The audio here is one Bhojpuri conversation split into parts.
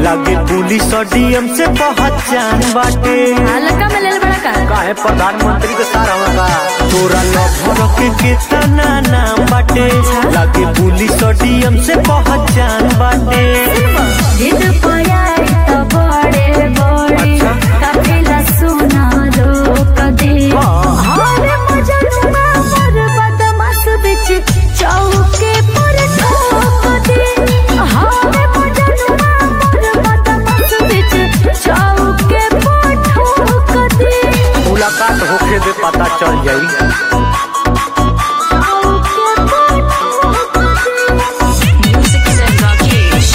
लागे पुलिस और डीएम से पहचान बाटे हल्का में ले ले बड़ा का काहे प्रधानमंत्री के सारा होगा तोरा लभर के कितना नाम बाटे लागे पुलिस और डीएम से पहचान बाटे जिद पयाई तो बड़े बड़े अच्छा। काफिला सुना रोक दे हाँ। हरे मजनुआ पर बदमाश बिच चौके पर ठोक दे हरे मजनुआ पर बदमाश बिच चौके पर ठोक दे मुलाकात होके दे पता चल जाई चौके पर ठोक दे Music said Rakesh.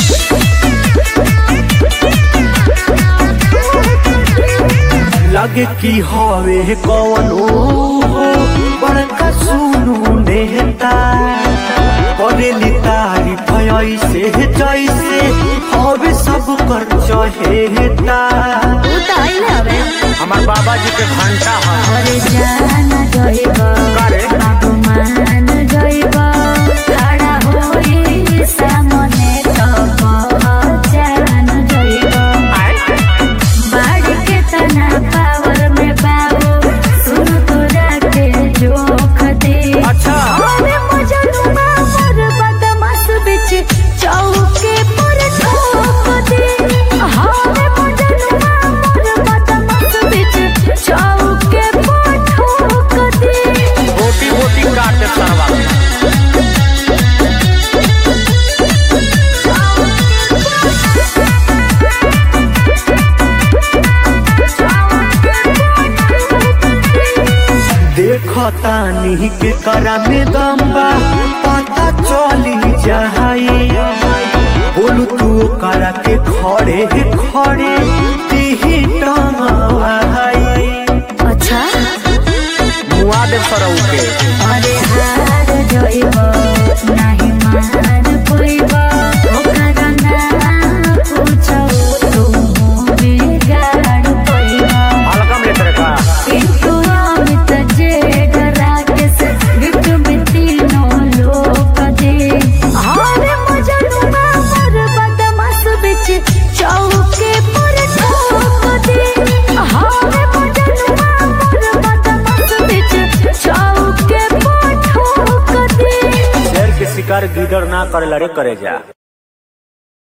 लगे की हवे कौनो बड़का सुनू नेता करेली तारीफ ऐसे जैसे हवे सब कर चहेता तू तो आइले हवे हमार बाबा जी के घंटा है अरे जान जइब करे? बाबू मान जइब खड़ा होई सामने तो पहचान जइब बाढ़ के तना पावर में बाबू सुन तोरा के जोख दे अच्छा। अरे मजनुआ पर बदमाश बिच चौके पर ठोक दे हरे मजनुआ पर बदमाश बिच चौके पर ठोक दे रोटी रोटी काट दे सरवा देखतानी के करा में दम्बा पता चली जाई बोलू तू करा के खड़े खड़े तीही टंगाई अच्छा मुआ दे सरऊ के अरे हार जइब नाही मान पोइब ओकरा ना पूछो तू बिगाड़ पोइब हल्का में लेते का किंतु अमित जे डरा के से गिफ्ट में तीनों लोग दे हरे मजनुआ पर बदमाश बिच चौके पर ठोक दे हरे मजनुआ पर बदमाश बिच चौके पर ठोक दे शेर के शिकार गिदड़ ना करे लड़े करे जा